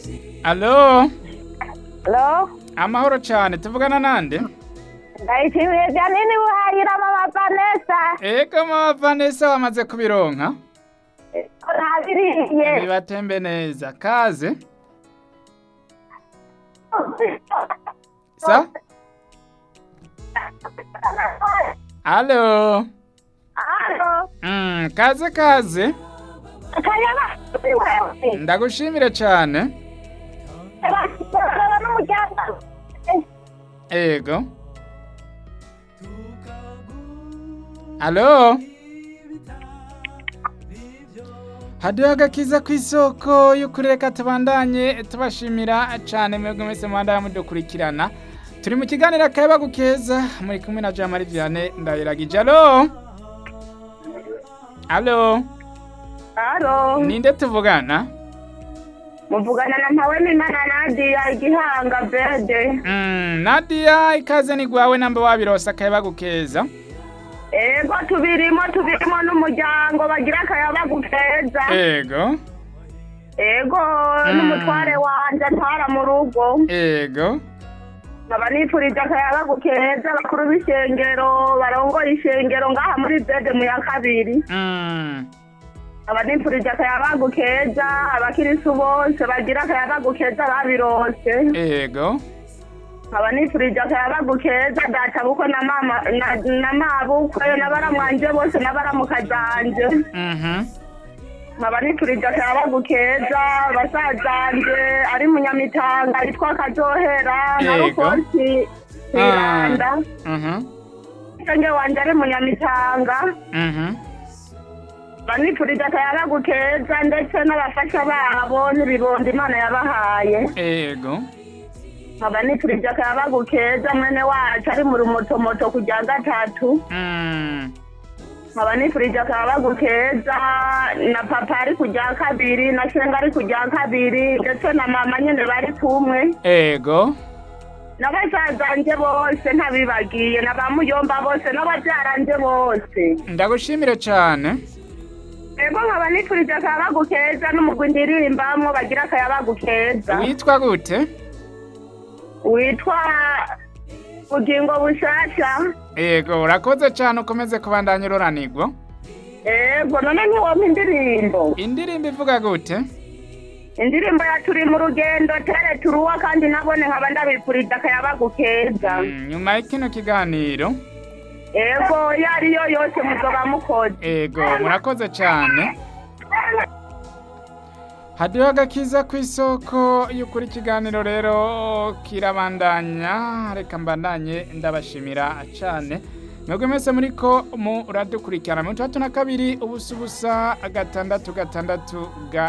Alo, Hello? amahoro cyane tuvugana nande Ndayishimiye Janine Buhayira mama Vanessa. ego mama Vanessa wamaze kubironka Ntabiriye. bibatembe neza kaze sa alo Alo. mm, kaze kaze Kayaba. ndagushimire cyane Ndabona n'umuryango. ego alo hadiho agakiza ku isoko y'ukureka tubandanye tubashimira cyane mwebwe mwese mubandanya mudukurikirana turi mu kiganiro akayabagu keza muri kumwe na jean marie vianney ndayiragije alo alo Alo. ninde tuvugana Muvugana na Mpawemimana Nadia igihanga bede. mm, nadia ikaze ni gwawe namba wabirose akayabagu keza Ego tubirimo tubirimo n'umuryango bagira akayabagu keza. ego Ego n'umutware wanje atwara mu rugo. ego nkaba nifurije akayabagu keza bakuru b'ishengero barongoye ishengero ngaha muri bede mu ya kabiri mm. nkaba nifurije akayabagu keza abakirisu bose bagira akayabagu keza babirose ego nkaba nifurije akayabagu keza data bukwe na mama na, na mabukwe n'abaramwanje bose n'abaramuka zanje mhm nkaba nifurije akayabagu keza basazanje ari munyamitanga yitwa kazohera na Yego. rukosi kwiranda mhm Senge wanje ari munyamitanga mhm banipfurije akayabagu keza ndetse n'abafasha babo n'ibibondo imana yabahaye ego nkaba nipfurije akayabagu keza mwene wacu ari mu rumotomoto ku rya gatatu mm. nkaba nipfurije akayabagu keza na papa ari ku rya kabiri na shenga ari ku rya kabiri ndetse na mama nyene bari kumwe ego n'abasazanje bose ntabibagiye na ba muyomba bose n'ababyaranje bose ndagushimire cyane ego nkaba nipfurije akayabagu keza n'umugwi ndirimbamwo bagira akayabagu keza witwa gute witwa bugingo bushasha ego urakoze cyane ukomeze kubandanya ururanirwa ego none ntiwompa indirimbo indirimbo ivuga gute indirimbo ya turi mu rugendo tere turuwa kandi nabone nkaba ndabipfurije akayabagu keza Mm, nyuma y'ikino kiganiro ego iyo ariyo yose muzoba mukoze ego murakoze cyane hadiho agakiza ku isoko y'ukuri ikiganiro rero kirabandanya reka mbandanye ndabashimira cyane mwebwe mwese muri ko muradukurikirana mirongo itandatu na kabiri ubusa ubusa gatandatu gatandatu ga